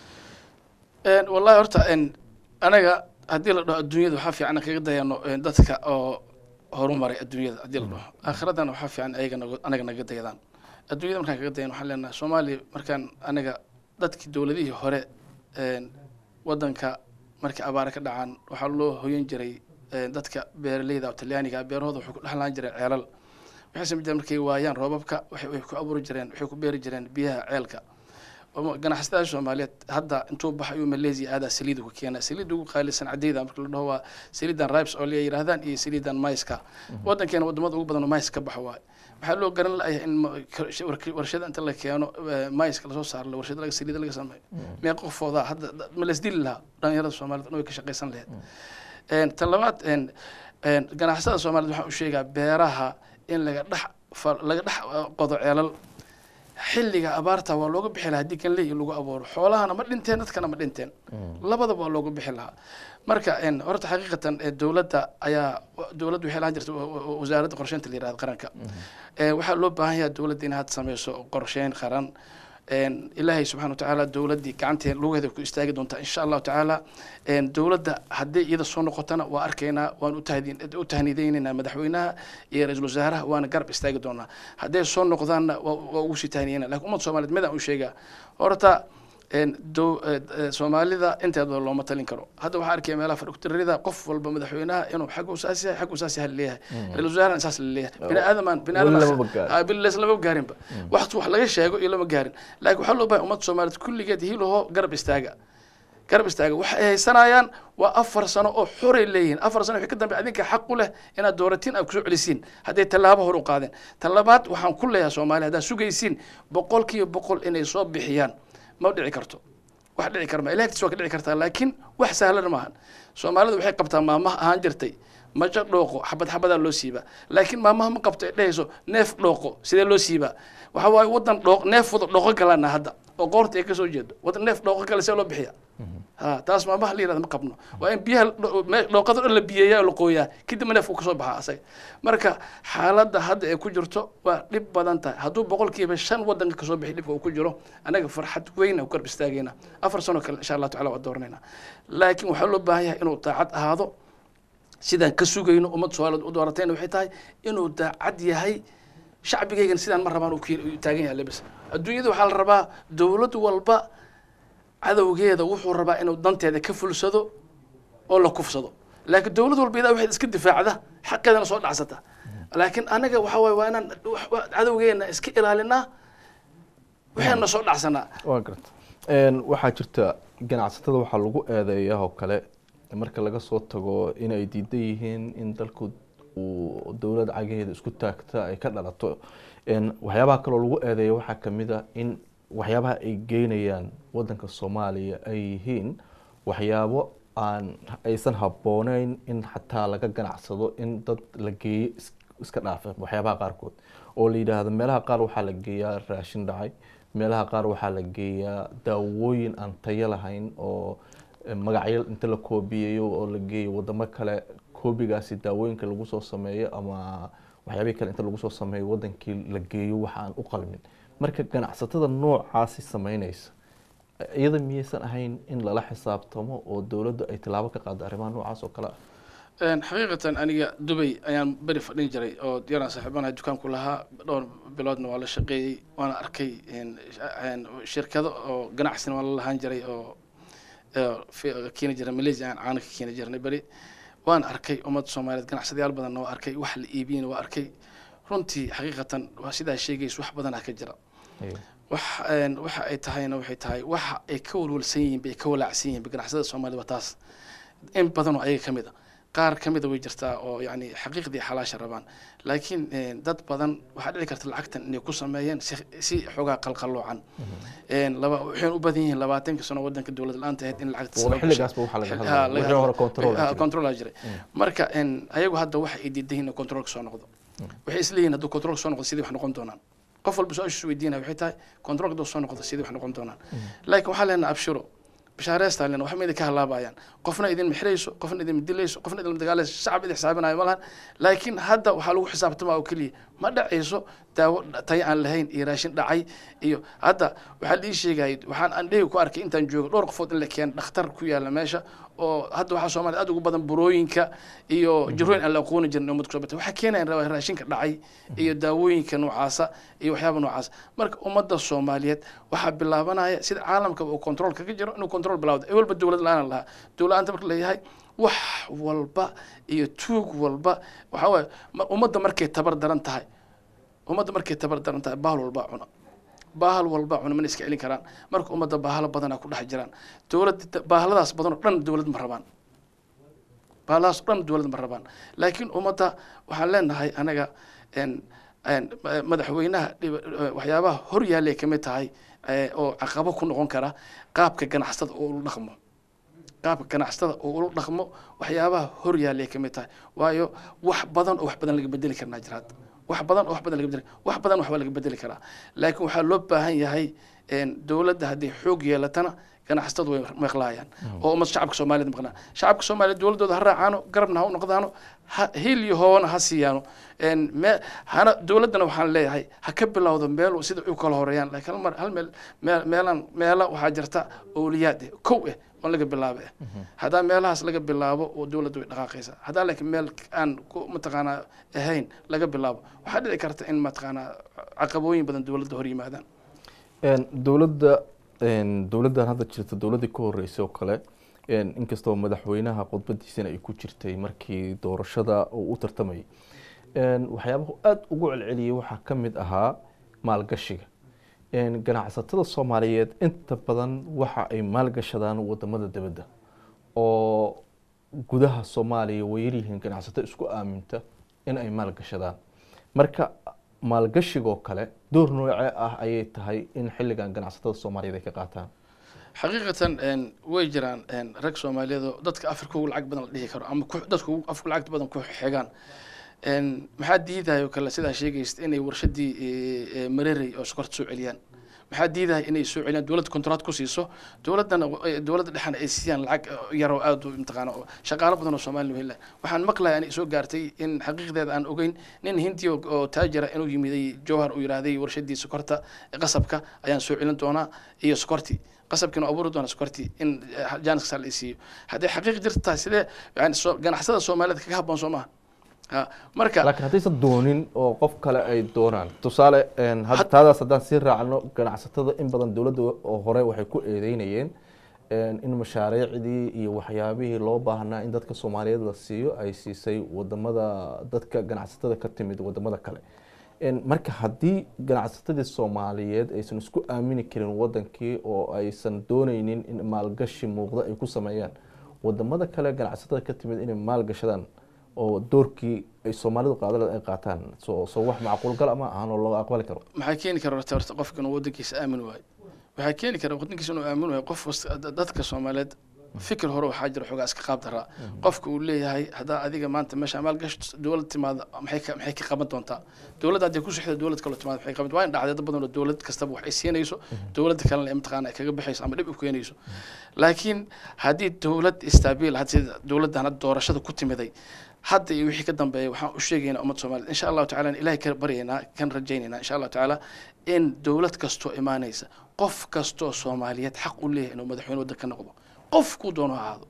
Een, wallahi horta een, anaga haddii la dhaho adduunyada waxaa fiican in kaga dayano een, dadka oo horumaray adduunyada haddii la dhaho aakhiradana waxaa fiican ayaga naga- anaga naga dayadaan adduunyada markaan kaga dayan waxaan leenahay soomaaliya markaan anaga dadkii dowladihii hore een, wadanka markay abaare ka dhacaan waxaa loo hoyan jiray een, dadka beeraleyda oo talyaaniga ah, beerahooda waxay ku dhexlaan jireen ceelal waxay samayn jireen markay waayaan roobabka waxay waxay ku abuuri jireen waxay ku beeri jireen biyaha ceelka oo ganacsatada soomaaliyeed hadda intuu baxay ayuu malaysia aadaa saliid uga keena saliid ugu qaalisan cadeyda marka la dhaho waa saliidan ribes oo la yidhaahdaan iyo saliidan maiska wadankeena wadamada ugu badan oo mais ka baxa waaye waxaa loo garan layahay in ma- kar- wark- warshada inta la keeno eh, maiska lasoo saaro warshada laga saliida laga sameeyo mee qofooda hadda da- ma lasdili lahaa dhalinyarada soomaaliyed way ka shaqaysan lahayd Een, tan labaad een, een, ganacsatada soomaaliyeed waxaan u sheegaa beeraha in laga dhex fa- laga dhex eh, qodo ceelal xilliga abaarta waa looga bixi lahaa haddii kanley lagu abuuro xoolahana ma dhinteen dadkana ma dhinteen labadaba waa looga bixi lahaa marka een, horta xaqiiqatan ee, dowladda ayaa dowladda waxay lahaan jirta wa- wa- wasaaradda qorsheynta la yihahdo qaranka Ee, waxaa loo baahan yahay dowladda in had sameyso qorsheyn qaran een, ilaahay subxaana watacaala dowladdii gacanteen lugeeda ku istaagi doontaa insha allahu tacaala een, dowladda haddii iyada soo noqotana waa arkaynaa waan u tahdi- u tahniideynaynaa madaxweynaha iyo ra-iisul wasaaraha waana garab istaagi doonaa hadday soo noqdaanna waa waa ugu sii tahniyeyna lakin ummadda soomaaliyeed midaan u sheegaa horta een, dow- eh, eh, soomaalida inteeda looma talin karo hadda waxaa arkaya meelaha fadhigtirida qof walba madaxweynaha inuu xag usaas yahay xag usaas yahay leeyahay ra-isul wasaarana saas leeyahay bini aadamaan bini Weli aadam lamaba gaarin. biles lama gaarinba wax wax laga sheego iyo lama gaarin laakiin waxaa loo bahay ummadda soomaaliyeed kulligeed hiilaho garab istaaga garab istaaga waxa ay haysanayaan waa afar sano oo xoray leeyihiin afar sano wixii ka dambe adinka xaq u leh inaad dooratiin aad kusoo celisiin hadday tallaabo hor u qaadeen tan labaad waxaan ku leeyahay soomaaliya haddaad sugaysiin boqolkiiba boqol inay soo bixiyaan ma dhici karto wax dhici karma ilaahtiis waa ka dhici kartaa laakiin wax sahlan maahan soomaalidu waxay qabtaa maamaha ahaan jirtay majo dhooqo xabad xabadaa loo siibaa laakiin maamaha ma qabto ay dhehayso neef dhooqo sidee loo siibaa waxa waaye wadan dhooq neef wada dhooqo galana hadda oo qoorta ay kasoo jeedo wadan neef dhooqo gala see loo bixiya ha taas maamaha la yirahda ma qabno waa in biyaha dho- me- dhooqada dhan la biyeeyaa oo la qooyaa kadibna neefku kasoo baxaa asaga marka xaaladda hadda ay ku jirto waa dhib badan tahay hadduu boqolkiiba shan wadanka kasoo bixi dhibka uu ku jiro anaga farxad weyn aan ku garb istaagayna afar sano kale insha allah tacala waa dooranayna laakiin waxaa loo baahan yahay inuu daacad ahaado sidaan ka sugayno ummad soomaaliyeed u dooratayna waxay tahay inuu daacad yahay shacbigaygana sidaan ma rabaan uu ku u taagan yahay lebis adduunyada waxaa la rabaa dowlad walba cadowgeeda wuxuu rabaa inuu danteeda ka fulsado oo la kufsado laakiin dowlad walba idaa waxayd iska difaacda xaqeedana soo dhacsata laakiin anaga waxa waaye waa inaan wax- wax- cadowgeena iska ilaalinaa waxayna soo dhacsanaa waa garta Een, waxaa jirta ganacsatada waxaa lagu eedeeyaa oo kale marka laga soo tago inay diidan yihiin in dalku uu dowlad cagaheeda isku taagta ay ka dhalato Een, waxyaabaha kaloo lagu eedeeya waxaa kamid a in waxyaabaha ay geynayaan wadanka soomaaliya ay yihiin waxyaabo aan aysan habbooneyn in xataa laga ganacsado in dad la geeyo is- iska dhaafa waxyaabaha qaarkood oo la yidhaahdo meelaha qaar waxaa la geeyaa raashin dhacay meelaha qaar waxaa la geeyaa daawooyin aan tayo lahayn oo eh, magacyo inta la koobiyeeyo oo la geeyo wadamo kale koobigaasi daawooyinka lagu soo sameeyo ama waxyaabihii kale inta lagu soo sameeyo wadankii la geeyo waxa aan u qalmin marka ganacsatada noocaasi sameynaysa iyada miyaysan ahayn in lala xisaabtamo oo dowladdu ay tilaabo ka qaado arrimaha noocaas oo kale ah Een, xaqiiqatan aniga dubay ayaan beri fadhin jiray oo yaraan saaxiibanahay dukaanku lahaa dhowr biloodna waa la shaqeeyey waana arkay een, een, shirkado oo ganacsina waa la lahaan jiray oo oo fi- keeni jiray malaysia aan caana ka keeni jirnay beri waan arkay ummadda soomaaliyeed ganacsadayaal badanna waa arkay wax la iibiyeyna waa arkay runtii xaqiiqatan waa sidaa sheegaysa wax badanaa ka jira Aywa. wax een, waxa ay tahayna waxay tahay waxa ay ka walwalsan yihiin bay ka walaacsan yihiin ganacsada soomaalida waa taas in badan oo ayaga ka mid a qaar ka mida way jirtaa oo yani xaqiiqdii xalaasha rabaan laakiin een, dad badan waxaa dhici karta lacagtan inay ku sameeyeen si, si xoogaa qalqalloocan Een, laba waxay u badan yihiin labaatanka sano wadanka dowlad la-aanta ahayd in lacagta Wada xilligaasba waxaa laga hadlaya. Wixii hore control aa jiray. control jiray marka een, ayagu hadda waxa ay diidan yihiin in controlka soo noqdo waxay isleeyihiin hadduu controlka soo noqdo sidii wax noqon doonaan qof walba su-aashiisu weydiinaya waxay tahay controlka hadduu soo noqdo sidii wax noqon doonaan laakiin waxaa leenaha abshiro bishaareystaa lena wax ma idin ka halaabayaan qofna idin mixrayso qofna idin dilayso qofna idin dagaalayso shacab idin xisaabinayo ma lahan laakiin hadda waxaa lagu xisaabtamaa oo keliya ma dhacayso daawo tayo aan lahayn iyo raashin dhacay iyo hadda waxaa la ii sheegayay waxaan aan dhehi ku arkay intaan joogo dhowr qofood in la keeno dhakhtar ku yaala meesha oo hadda waxaa soomaaliya aad ugu badan burooyinka iyo jirooyin aan la aqooni jirin ummadka soo batay waxaa keenayan rabaa raashinka dhacay iyo daawooyinka noocaasa iyo waxyaaba noocaasa marka ummadda soomaaliyeed waxaa bilaabanaya sida caalamka uu control kaga jiro inuu control bilawdo ee walba dowlad la-aan lahaa dowlad la-aanta marka leeyahay wax walba iyo tuug walba waxaa waaye ma- ummadda markay tabar daran tahay ummadda markay tabar daran tahay bahal walba cuna bahal walba cuna mana iska celin karaan marka ummadda bahalo badanaa ku dhex jiraan dowlad bahaladaas badan oo dhan dowlad ma rabaan bahaladaas oo dhan dowlad ma rabaan laakiin ummadda waxaan leenahay anaga een een ma- madaxweynaha dhib- eh, waxyaabaha hor yaallay ka mid tahay eh, oo caqabo ku noqon kara qaabka ganacsatada oo ula dhaqmo qaabka ganacsatada oo ula dhaqmo waxyaabaha hor yaallay ka mid tahay waayo wax badan oo wax badan laga bedeli karnaa jira hadda wax badan oo wax badan laga bedeli wax badan waxba laga bedeli karaa laakiin waxaa loo baahan yahay een, dowladda hadday xoog yeelatana ganacsatadu way maqlaayaan oo ummad shacabka soomaaliyed maqlaan shacabka soomaaliyeed dowladooda ha raacaano garabna ha u noqdaano ha- hil iyo hoona ha siiyaano En me- hana dowladdana waxaan leeyahay ha ka bilowdo meel sida u kala horeeyaan laakiin hal mar hal meel meel meelaan meela waxaa jirta owliyaad eh kow eh oon laga bilaabo eh haddaa meelahaas laga bilaabo oo dowladda way dhaqaaqaysaa haddaa laakiin meel aan ku mataqaanaa ahayn laga bilaabo waxaa dhici karta in mataqaanaa caqabooyin badan dowladda hor yimaadaan Een, dowladda een, dowladdan hadda jirta dowladdii ka horreysay oo kale een, inkastoo madaxweynaha khudbadiisana ay ku jirtay markii doorashada uu u tartamayay een, waxyaabahu aada ugu celceliyay waxaa ka mid ahaa maalgashiga een, ganacsatada soomaaliyeed inta badan waxa ay maalgashadaan wadamada dibadda oo gudaha soomaaliya way yaryihiin ganacsato isku aaminta in ay maalgashadaan marka maalgashigoo kale door noocee ah ayay tahay in xilligan ganacsatada soomaaliyeed ay ka qaataan xaqiiqatan en, way jiraan en, rag soomaaliyeed oo dadka afrika ugu lacag badan la dhihi karo ama ku- dadka ugu afka lacagta badan ku xigaan En, maxaa diidayo kale sidaa sheegaysa inay warshadii eh, eh, mareerey oo sokorta soo celiyaan maxaa diidaya inay soo celiyaan dowladda kontract ku siiso dowladdana eh, dowladda dhexna ay siiyaan lacag eh, yar oo aad u imtixaano oo shaqaalo badan oo soomaali hela waxaan maqlaya inay soo gaartay in xaqiiqdeeda aan ogeyn nin hindi oo- oo taajira inuu yimiday jowhar uu yidhaahday warshadii sokorta eh, qasabka ayaan soo celin doonaa iyo sokortii qasabkiina waa abuuri doona sokortii in eh, jaaniska la siiyo hadday xaqiiq jirta tahay sidee yani soo- ganacsada soomaaliyeed kaga habboon soo maha ha marka laakiin haddaysan doonin oo qof kale ay doonaan tusaale een, had- taadaas haddaan sii raacno ganacsatada in badan dowladda oo hore waxay ku eedeynayeen een, in mashaariicdii iyo waxyaabihii loo baahnaa in dadka soomaaliyeed la siiyo ay siisay wadamada dadka ganacsatada ka timid wadamada kale Een, marka haddii ganacsatadii soomaaliyeed aysan isku aamini karin wadankii oo aysan dooneynin in maalgashi muuqda ay ku sameeyaan wadamada kale ganacsatada ka timid inay maalgashadaan oo doorkii ay soomaalidu qaadaleed ay qaataan soo soo wax macquulgal ama ahaan oo loo aqbali karo maxaa keeni kara horta horta qofka inuu wadankiisa aamin waayo waxaa keeni kara wadankiisa inuu aamin waayo qof wasta- da- dadka soomaaliyeed fikir hore waxaa jira xoogaa iska qaab daraa qofka uu leeyahay haddaa adiga maanta meesha maalgash dowlad timaada maxay ka maxay ka qaban doontaa dowladda haddii ku sixda dowlad kaloo timaada maxay qaban waa in dhacday dad badan oo dowlad kastaba wax ay siinayso dowladda kalena ay mataqaana ay kaga baxayso ama dhib u keenayso laakiin haddii dowlad istaabil had sida dowladdan hadda doorashada ku timiday hadda iyo wixii ka dambeeya waxaan u sheegaynaa ummadda soomaaliyeed insha allahu tacala ilahay ka baryaynaa kan rajaynaynaa insha allahu tacaala in dowlad kastoo imaanaysa qof kastoo soomaaliyeed xaq u leeyahay inuu madaxweyne waddan ka noqdo qofkuu doono ha ahaado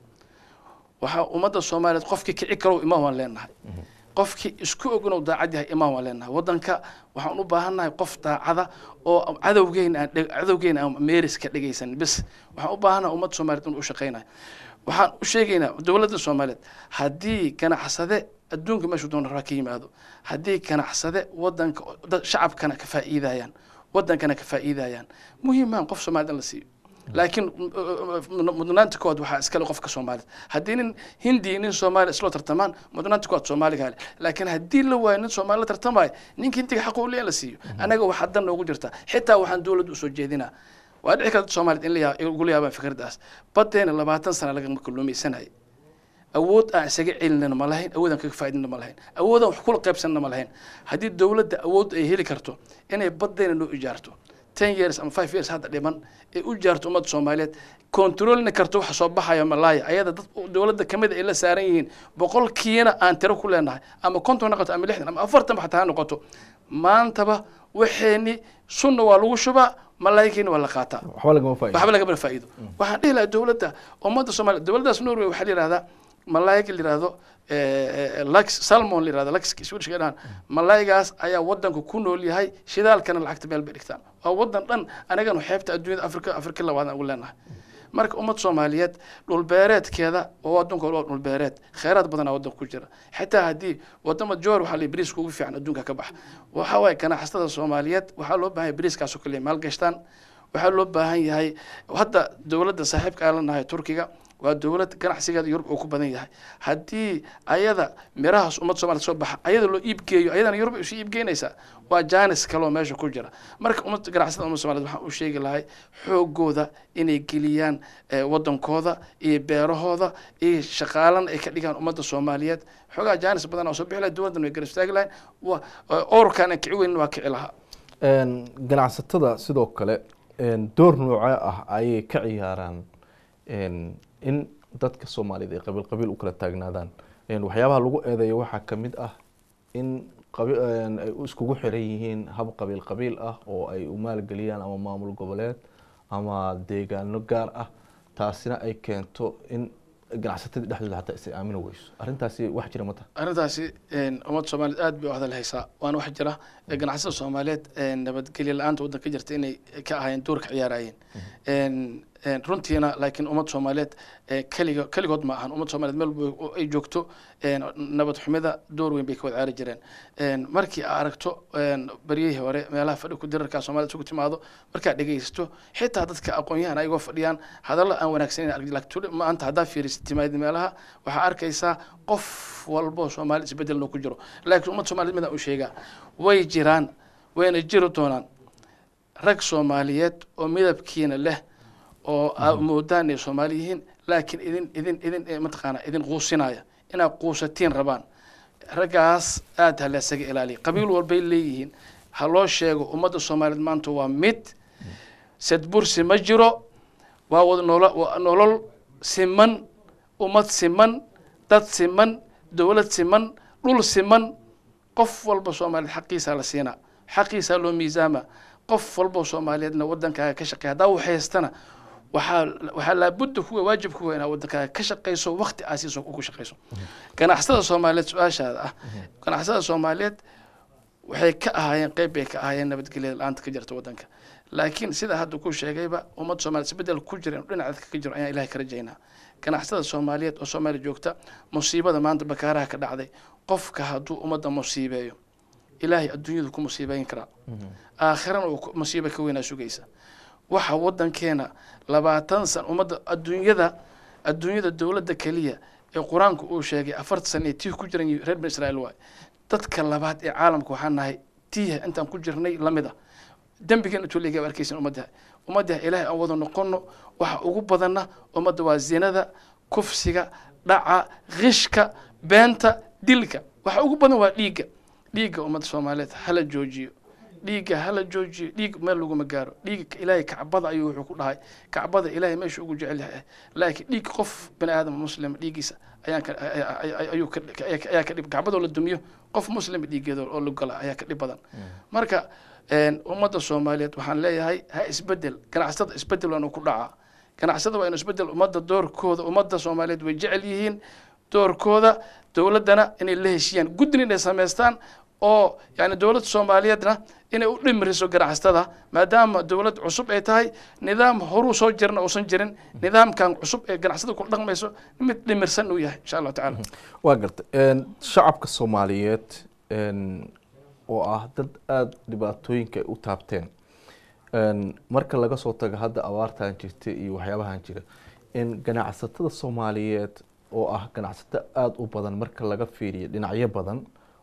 waxaa ummadda soomaaliyeed qofkii kici karow imaan waan leenahay qofkii isku ognow daacad yahay imaan waan leenahay waddanka waxaan u baahannahay qof daacada oo cadowgeena aan dheg- cadowgeena aan meeris ka dhegaysan bis waxaan u baahannahay ummadda soomaaliyeed inuu u shaqaynayo waxaan u sheegaynaa dowladda soomaaliyeed haddii ganacsade adduunka meeshuu doona rabaa ka yimaado haddii ganacsade wadanka dad shacabkana ka faa'iidayaan wadankana ka faa'iidayaan muhiimaan qof soomaaliyed in la siiyo laakiin mud- mudnaanta koowaad waxaa iskale qofka soomaaliyed haddii nin hindi nin soomaali isloo tartamaan mudnaanta koowaad soomaaliga hale laakiin haddii la waayo nin soomaali la tartamaayo ninka hindiga xaq uu leeyahay in la siiyo annaga waxaa dan noogu jirta xitaa waxaan dowladda usoo jeedinaa waa dhici karta soomaaliyed in la yaa- igula yaabaan fikraddaas badeena labaatan sana lagama kalluumaysanayay awood aan isaga celinana ma lahayn awood aan kaga faaidina ma lahayn awood aan wax kula qaybsanana ma lahayn haddii dowladda awood ay heli karto inay badeena noo ijaarto ten years ama five years hadda dhiman ay u jaarto ummadda soomaaliyeed kontroolna karto waxa soo baxaya malaaya ayada dad dowladda kamid ay la saaran yihiin boqolkiina aan tiro ku leenahay ama konton noqoto ama lixdan ama afartan xataa ha noqoto maantaba waxeeni sunna waa lagu shubaa malaayikiina waa la qaataa waxba lagama faa'iido waxba lagama faa'iido waxaan dhihi lahaa dowladda ummadda soomaaliya dowladdaas norway waxaa la yihahdaa malaayig la yihahdo lux salmon la yihahdo lux swedish dhahan malaayigaas ayaa wadanku ku nool yahay shidaalkana lacagta meel bay dhigtaan waa wadan dhan anaganu xeebta adduunyada afrika afrika labaad aan ugu leenahay marka ummad soomaaliyeed dhulbeereedkeeda oo adduunka waa dhulbeereed kheyraad badanaa wadanka ku jira xitaa haddii wadama joor waxaa la bariiska ugu fiican adduunka ka baxa waxaa waaye ganacsatada soomaaliyeed waxaa loo baahan yahay bariiskaasoo kaliya maalgashtaan waxaa loo baahan yahay hadda dowladda saaxiibka aan lanahay turkiga waa dowlad ganacsigeeda yurub uu ku badan yahay haddii ayada mirahaas ummad soomaliya soo baxa ayada loo iibgeeyo ayadana yurub ay usii iibgeynaysaa waa jaanis kaloo meesha ku jira marka ummad ganacsada ummad soomaliyeed waxaan u sheegi lahay xoogooda inay geliyaan eh, wadankooda iyo beerahooda iyo shaqaalana ay ka dhigaan ummadda soomaaliyeed xoogaa jaanis badan oo soo bixi lahay dowladdan way garab istaagi lahayn waa orkaan aan kici weynin waa kici lahaa Een, ganacsatada sidoo kale een, door noocee ah ayay ka ciyaaraan een, in dadka soomaaliyeed ay qabiil qabiil u kala taagnaadaan Een, waxyaabaha lagu eedeeyo waxaa ka mid ah in qabi- een, ay iskugu xiran yihiin hab qabiil qabiil ah oo ay u maalgeliyaan ama maamul goboleed ama deegaano gaar ah taasina ay keento in ganacsatadii dhexdooda xataa is aamini weyso arrintaasi wax jira ma taha arrintaasi een, ummadda soomaaliyeed aad bay u hadal haysaa waana wax jira ee ganacsada soomaaliyeed een, nabadgelyo la-aanta waddanka ka jirta inay ka ahaayeen door ka ciyaarayeen Een, een, runtiina laakiin ummadda soomaaliyeed ee keliga keligood ma ahan ummadda soomaaliyeed meel walba oo ay joogto een, nabad xumida door weyn bay ka wada ciyaari jireen Een, markii aad aragto een, baryihii hore meelaha fadhi ku dirarka soomaalida isugu timaado markaad dhegeysato xitaa dadka aqoon-yahan ayagoo fadhiyaan hadallo aan wanaagsaneyn arag laakiin maanta haddaa fiirisid timaadid meelaha waxaa arkaysaa qof walbo soomaali isbedel ku jiro laakiin ummadda soomaaliyed midaan u sheegaa way jiraan wayna jiri doonaan rag soomaaliyeed oo midabkiina leh oo aad moodaan inay soomaali yihiin laakiin idin idin idin eh, mataqaana idin quusinaya inaad quusatiin rabaan raggaas aad ha la isaga ilaaliya qabiil walbay leeyihiin ha loo sheego ummadda soomaaliyeed maanta waa mid sadbursi ma jiro waa wada nolo waa nolol siman ummad siman dad siman dowlad siman dhul siman qof walba soomaaliyeed xaqiisaa la siinaa xaqiisaa loo miisaama qof walba soomaaliyeedna wadankaaga ka shaqeeya haddaa wax haystana waxaa waxaa laabudda kuwa waajib kuwa inaad wadankaaga ka shaqeyso waqti aad siiso ku shaqeyso ganacsatada soomaaliyeed su-aashaada ah ganacsatada soomaaliyeed waxay ka ahaayeen qeyb bay ka ahaayeen nabadgelyada la-aanta ka jirta wadanka laakiin sida hadda ku sheegayba ummadda soomaaliyeed isbedel ku jira inuu dhinaca ka jiro ayaan ilahay ka rajaynaa ganacsatada soomaaliyeed oo soomaaliya joogta musiibada maanta bakaaraha ka dhacday qofka hadduu ummadda musiibeeyo ilaahay adduunyadu ku musiibeyn karaa aakhirana uu ku- musiibo ka weynaa sugaysa waxa wadankeena labaatan san ummadda adduunyada adduunyada dowladda keliya ee qur-aanku uu sheegay afartan san ee tii ku jiran yihiin reer bani israa'iil waay dadka labaad ee caalamka waxaan nahay tiiha intaan ku jirnay lamida dembigan intuu leeyahay waa arkaysan ummadda ummadda ilaahay aan wada noqono waxa ugu badanna ummadda waa zinada kufsiga dhaca qishka beenta dilka waxa ugu badan waa dhiigga dhiigga ummadda soomaaliyeed hala joojiyo dhiigga hala joojiyo dhiig meel laguma gaaro dhiigga ilaahay kacbada ayuu wuxuu ku dhahay kacbada ilaahay meesha ugu jecel yahay laakiin dhiig qof bani aadam muslim dhiiggiisa ayaan ka ay- ay- ay- ayuu ka ayaa ka dhib kacbadoo la dumiyo qof muslim dhiiggeeda oo la gala ayaa ka dhib badan marka een, ummadda soomaaliyeed waxaan leeyahay ha isbedel ganacsatada isbedel waanu ku dhacaa ganacsada waa inu isbedel ummadda doorkooda ummadda soomaaliyeed way jecel yihiin doorkooda dowladdana inay la heshiiyaan guddin inay samaystaan oo yani dowladda soomaaliyeedna inay u dhimriso ganacsatada maadaama dowlad cusub ay tahay nidaam horuu soo jirna uusan jirin nidaamkan cusub ee ganacsada ku dhaqmayso mid dhimirsan uu yahay insha allahu tacaala waa garta shacabka soomaaliyeed een, oo ah dad aada dhibaatooyinka ay u taabteen een, marka laga soo tago hadda abaartan jirta iyo waxyaabahan jira in ganacsatada soomaaliyeed oo ah ganacsato aada u badan marka laga fiiriyo dhinacyo badan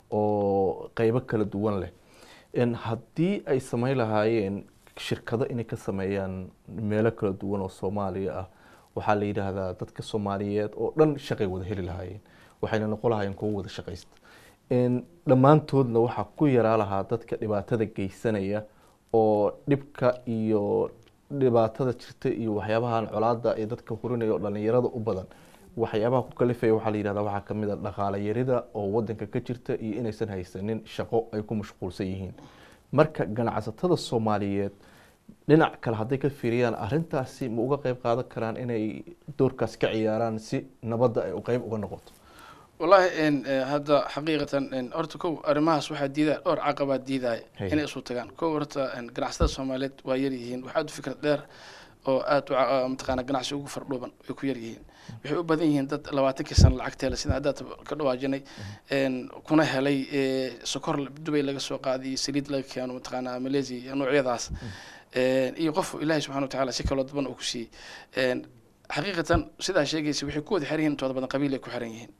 oo qeybo kala duwan leh in haddii ay sameyn lahaayeen shirkado inay ka sameeyaan meelo kala duwan oo soomaaliya ah waxaa la yidhaahdaa dadka soomaaliyeed oo dhan shaqay wada heli lahaayeen waxayna noqon lahaayeen kuwo wada shaqaysta in dhammaantoodna waxaa ku yaraa lahaa dadka dhibaatada geysanaya oo dhibka iyo dhibaatada jirta iyo waxyaabahan colaada ee dadka hurinaya oo dhalinyarada u badan waxyaabaha ku kalifaya waxaa la yidhahdaa waxaa kamid a dhaqaale yarida oo wadanka ka jirta iyo inaysan haysanin shaqo ay ku mashquulsan yihiin marka ganacsatada soomaaliyeed dhinac kale hadday ka fiiriyaan arrintaasi ma uga qeyb qaadan karaan inay doorkaas ka ciyaaraan si nabadda ay u qeyb uga noqoto wallaahi een, eh, hadda xaqiiqatan een, horta kow arrimahaas waxaa diidaya dhowr caqabaa diidaya Hey. inay isu tagaan kow horta een, ganacsatada soomaaliyeed waa yar yihiin waxaa aad u fikrad dheer oo aad u ca- mataqaana ganacsi ugu fardhuuban way ku yar yihiin waxay u badan yihiin dad labaatankii sano lacagteela sida haddaad ka dhawaajinay een, kuna helay eh, sokor dubay laga soo qaadiyo saliid laga keeno mataqaana malaysia iyo noocyadaas Een, iyo qof ilaahay subxana watacaala si kaloo daban uu ku siiyey Een, xaqiiqatan sidaa sheegaysa waxay ku wada xiran yihiin intooda badan qabiil ay ku xiran yihiin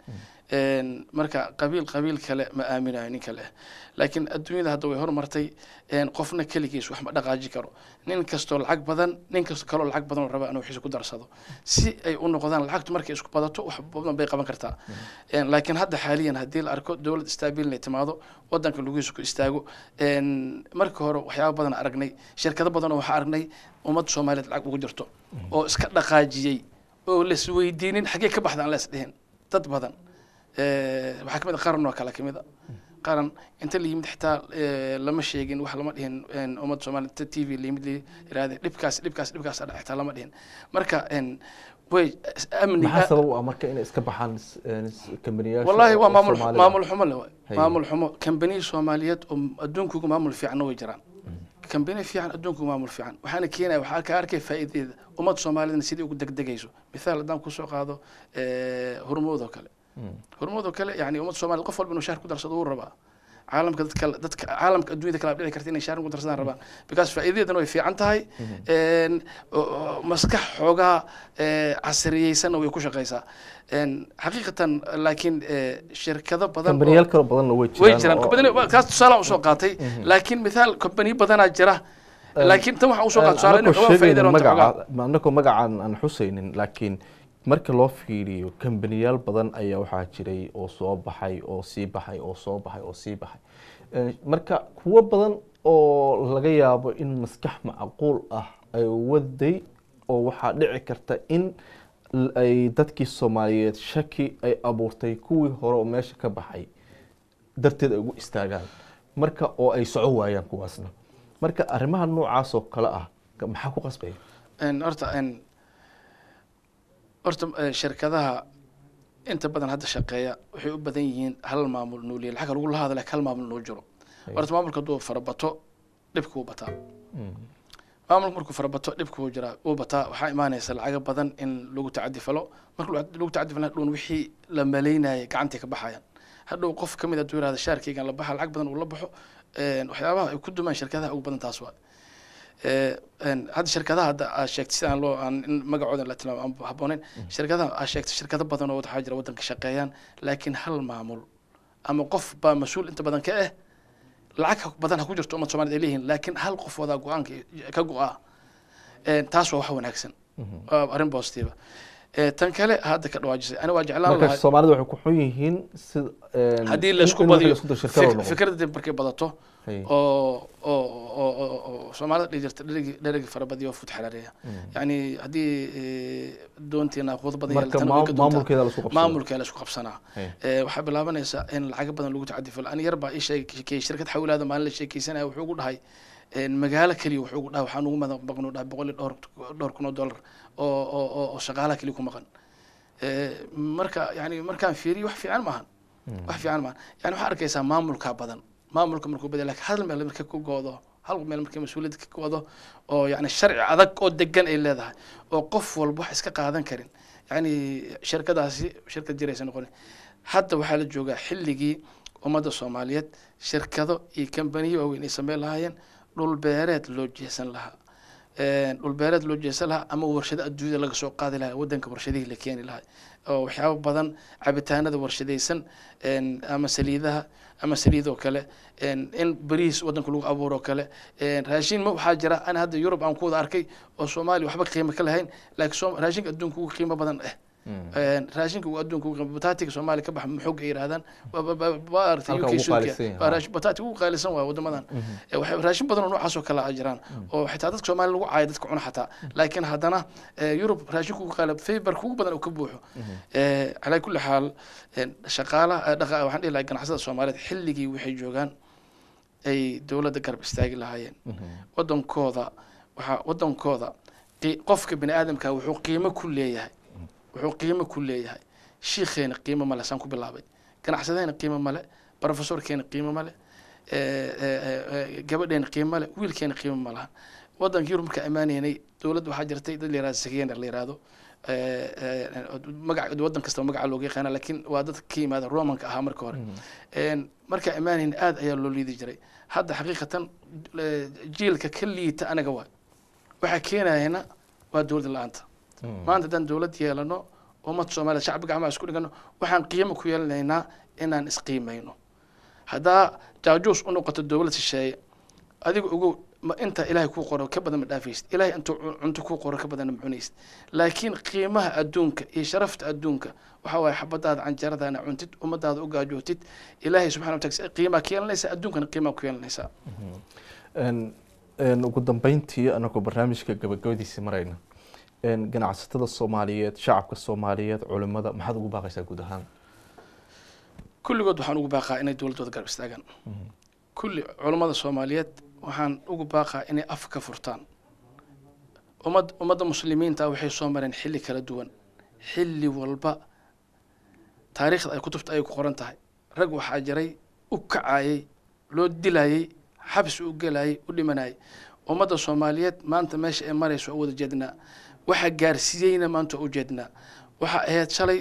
Een, marka qabiil qabiil kale ma aaminayo nin kale laakiin adduunyada hadda way horumartay een, qofna keligiis wax ma dhaqaaji karo nin kastoo lacag badan nin kastoo kaloo lacag badan oo raba inuu wixiisa ku darsado si ay u noqdaan lacagtu markay isku badato wax badan bay qaban kartaa Een, laakiin hadda xaaliyan haddii la arko dowlad istaabil inay timaado wadanka lugihiisa ku istaago een, marka hore waxyaaba badan aragnay shirkado badan oo waxaa aragnay ummad soomaaliyeed lacag ugu jirto oo iska dhaqaajiyey oo las weydiinin xaggee ka baxda aan lees dhihin dad badan Eh, waxaa kamid a qaran oo kale kamid a qaran inta la yimid xitaa eh, lama sheegin wax lama dhihin een, ummadda soomaaliya inta t v la yimid la yiraahde dhibkaas dhibkaas dhibkaas adhac xitaa lama dhihin marka een, way amni maxaa sabab u ah marka inay iska baxaan s- een, s- kambaniyaasha wallahi waa oo maamul Soomaalida? maamul xumo le waay Hay. maamul xumo kambaniya soomaaliyeed oo adduunkuga maamul fiicanna way jiraan kambani fiican adduunkuga maamul fiican waxaana keenaya waxaa ka arkay faa'iidadeeda ummad soomaaliyadna sidai ugu degdegayso mithaal haddaan kusoo qaado eh, hormood oo kale Mm. hormood oo kale yani ummad soomaaliyed qof walba inuu shaar ku darsado wuu rabaa caalamka dadka dadka caalamka adduunyada kala dhici karta inay shaar ku darsadaan rabaan because faa'iidadeedana way fiican tahay een, oo- oo maskax xoogaa eh, casriyeysanna way ku shaqaysaa Een, xaqiiqatan laakiin eh, shirkado badan oo- kambaniyaal kale badanna way jiraan way jiraan oo- company kaas tusaale usoo qaatay laakiin mithaal company badanaa jira laakiin tan waxaan usoo qaatay tusaale inay anakoo uga faa'iideen sheegaynin oo taxogaa magaca anakoo magacaan aan xusaynin laakiin marka loo fiiriyo kambaniyaal badan ayaa waxaa jiray oo soo baxay oo sii baxay oo soo baxay oo sii baxay Eh, marka kuwo badan oo laga yaabo in maskax macquul ah ay waday oo waxaa dhici karta in l- ay dadkii soomaaliyeed shaki ay abuurtay kuwii hore oo meesha ka baxay darteed ay ugu istaagaan marka oo ay soco waayaan kuwaasna marka arrimaha noocaas oo kale ah ka- maxaa ku qasbaya Een, horta een, horta eh, shirkadaha inta badan hadda shaqeeya waxay u badan yihiin hal maamul nuuliya lacag lagu lahada laakiin hal maamul noo jiro horta maamulka hadduu farabato dhibka wuu bataa maamulka markuu farabato dhibka wuu jiraa wuu bataa waxaa imaanaysa lacago badan in lagu tacadi falo marka lagu lagu tacadi falo hadhown wixii la malaynayay gacantay ka baxayaan hadhow qof ka mid hadduu yirahda shaarkaygan la baxa lacag badan uu la baxo een, waxyaabaha ay ku dumaan shirkadaha ugu badan taas waa Eh, een, hadda shirkadaha hadda aad sheegtay sidaan loo aan in magacooda la tilmaamo aan habbooneyn shirkadaha aad sheegtay shirkado badan oo waxaa jira waddanka shaqeeyaan laakiin hal maamul ama qof baa mas-uul inta badan ka ah lacag ha- badan ha ku jirto ummad soomaaliyed ay leeyihiin laakiin hal qof wadaa go-aanka ka go-a Een, taas waa wax wanaagsan waa arrin positive Eh, tan kale hadda ka dhawaajisay ani waa jeclaan marka lahaa soomaalida waxay ku xun yihiin sida een, haddii in- laisku in wax badiyo laisku daro shirkado fik- noqdo. fikradda markay badato Hay. oo oo oo oo- oo soomaalida dhihi jirta dheregi dheregi fara badiyo fut xalareeya yacni haddii eh, doontiina quud badan marka yeelatan way maam- ka doontaa. maamulkeeda la isku qabsado. maamulkee la isku qabsanaa Hay. Eh, waxaa bilaabanaysa in lacago badan lagu tacadifalo ani yar baa ii sheegay shirkad xawilaada maalin la sheekeysanaya wuxuu ugu dhahay een, magaalo keliya wuxuu ugu dhahay waxaan ugu mada maqan u dhahay boqol iyo dhowr dhowr kun oo dollar oo oo oo- oo shaqaalaha keliya ku maqan Eh, marka yani markaan fiiriyo wax fiican maahan wax fiican maahan yani waxaa arkaysaa maamulka badan maamulka markuu badan laakiin hal meel marka ku goodo hal meel markay mas-uuliyadda ka goodo oo yani sharci adag oo degan ay leedahay oo qof walba wax iska qaadan karin yani shirkadaasi shirkad jiraysa noqon hadda waxaa la joogaa xilligii ummadda soomaaliyeed shirkado iyo kambaniyo waaweyn ay sameyn lahaayeen dhul beereed loo jeesan lahaa Een, dhul beereed loo jeesan lahaa ama warshado adduunyada laga soo qaadi lahaa wadanka warshadihii la keeni lahaa oo waxyaabo badan cabitaanada warshadaysan een, ama saliidaha ama saliidoo kale een, in bariis wadanka lagu abuuro kale een, raashin ma waxaa jira ana hadda yurub aan ku wada arkay oo soomaaliya waxba qiimo ka lahayn laakiin Soom- raashinka adduunka ugu qiimo badan eh Een, raashinka uu adduunka ugu qiimo bataatiga soomaaliya ka baxa maxoog ay yidhahdaan waa- waa- waa- waa aragtay Halka UK ugu suuqiya. qaalisan yahay, Waa ha. raashin- bataati ugu qaalisan waa wadamadan Eh, waxay raashin badan oo noocaas oo kale a jiraan oo xitaa dadka soomaaliya lagu caayo dadka cuna xataa laakiin haddana eh, yurub raashinku ugu qaala faybarka ugu badan uu ka buuxo Eh, calaa kulli xaal eh, shaqaalaha eh, dhaqa waxaan dhihi lahaa ganacsada soomaaliyeed xilligii waxay joogaan ay dowladda garab istaagi lahaayeen wadankooda waxaa wadankooda qi- qofka bini aadamka wuxuu qiimo ku leeyahay wuxuu qiimo ku leeyahay shiikheena qiimo male saan ku bilaabay ganacsadeena qiimo male professorkeena qiimo male eh, eh, eh, gabadheena qiimo male wiilkeena qiimo ma laha wadanka yurub markaa amaaneynay dowladda waxaa jirtay dad la yihahdo sakeener la yihahdo Eh, eh, magac wadan kastaba magaca looga yaqaana laakiin waa dad ka yimaada romanka ahaa marka hore Een, markaa amaaneyn aad ayaa loo liidi jiray hadda xaqiiqatan eh, jiilka ka liita anaga waa waxaa keenayana waa dowlad la-aanta maanta haddaan dowlad yeelano ummad soomaaliyed shacbi gacmaha isku dhigano waxaan qiimo ku yeelanaynaa inaan isqiimayno haddaa jaajuus u noqoto dowlad shisheeye adiga ogow ma inta ilaahay kuu qoro ka badan ma dhaafaysid ilaahay intuu cunto kuu qoro ka badanna ma cunaysid laakiin qiimaha adduunka iyo sharafta adduunka waxa waaye xabadaada canjeeradaana cuntid ummadaada u gaajootid ilaahay subxana wa taala qiimaa ka yeelanaysaa adduunkana qiimaa ku yeelanaysaa ugu dambeyntii anagoo barnaamijka gabagabadiisi marayna ganacsatada soomaaliyeed shacabka soomaaliyeed culimada maxaad ugu baaqaysaa guud ahaan kulligood waxaan ugu baaqaa inay dowladdooda garab istaagaan kulli culammada soomaaliyeed waxaan ugu baaqaa inay af ka furtaan ummad ummadda muslimiinta waxay soo mareen xilli kala duwan xilli walba taariikhda ay kutubta ay ku qoran tahay rag waxaa jiray u kacayay loo dilayay xabsi u gelayay u dhimanayay ummadda soomaaliyeed maanta meesha ay marayso oo wada jeednaa waxa gaarsiiyeyna maanta u jeednaa waxa ahayd shalay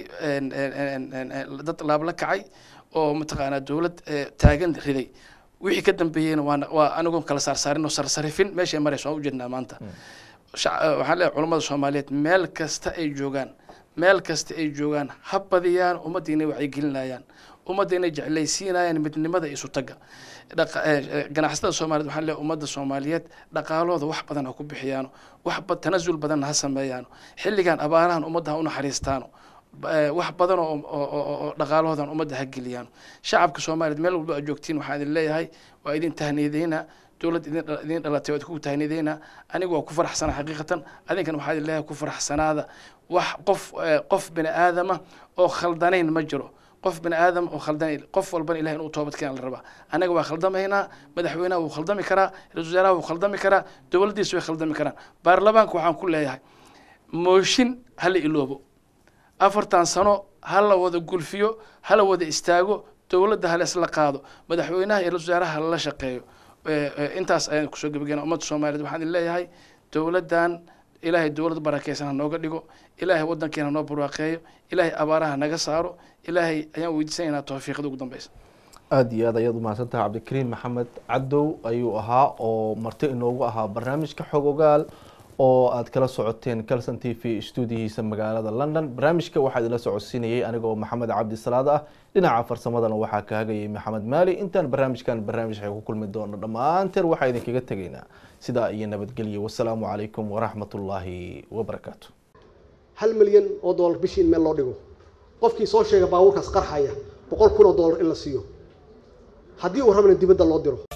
dad laabla kacay oo mataqaanaa dowlad taagan riday wixii ka dambeeyeyna waana waa anigoon kala saarsaarin oo sarsarifin meesha ay marayso waan ujeednaa maanta waxaan leeyahay culammada soomaaliyeed meel kasta ay joogaan meel kasta ay joogaan ha badiyaan ummadda inay wacyigelinayaan ummadda inay jeclaysiinayaan midnimada isu tagga ganacsatada soomaliyeed waxaan leeyahay ummadda soomaaliyeed dhaqaalooda wax badan ha ku bixiyaano wax tanasul badanna ha sameeyaano xilligan abaarahan ummadda ha u naxariistaano wax badan oo dhaqaalahoodan ummadda ha geliyaano shacabka soomaaliyeed meel walba aad joogtiin waxaan idin leeyahay waa idin tahniideynaa dowlad idin dhalatay waa idinku tahniideynaa anigu waa ku faraxsana xaqiiqatan adinkan waxaa idin leeyahay ku faraxsanaada wax qof qof bini aadama oo khaldanayn ma jiro qof bini aadam oo khaldanayn qof walbana ilahay inuu toobad keena la rabaa anaga waa khaldamaynaa madaxweynaha wuu khaldami karaa ra-isul wasaaraha wuu khaldami karaa dowladdiisa way khaldami karaan baarlamaanka waxaan ku leeyahay mooshin hala iloobo afartan sano ha la wada gulfiyo hala wada istaago dowladda hala isla qaado madaxweynaha iyo ra-isul wasaaraha lala shaqeeyo intaas ayaan kusoo gebagena ummadda soomaaliyeed waxaan idin leeyahay dowladdan ilaahay dowlad barakeysan ha nooga dhigo ilaahay waddankeena noo barwaaqeeyo ilaahay abaaraha naga saaro ilaahay ayaan weydiisanaynaa tawfiiqda ugu dambeysa aada iyo aad ayaad umahadsantahay cabdikariim maxamed cadow ayuu ahaa oo marti inoogu ahaa barnaamijka xog ogaal oo aad kala socoteen calson t v stuudiyihiisa magaalada london barnaamijka waxaa idinla socodsiinayay aniga oo maxamed cabdi salaad ah dhinaca farsamadana waxaa ka hagayay maxamed maali intaan barnaamijkan barnaamij ay ku kulmi doono dhammaanteen waxaa idinkaga tegaynaa sidaa iyo nabadgelyo wasalaamu calaykum waraxmat ullaahi wabarakaatu hal milyan oo dollar bishii in meel loo dhigo qofkii soo sheega baabuurkaas qarxaya boqol kun oo dollar in la siiyo haddii uu rabana dibadda loo diro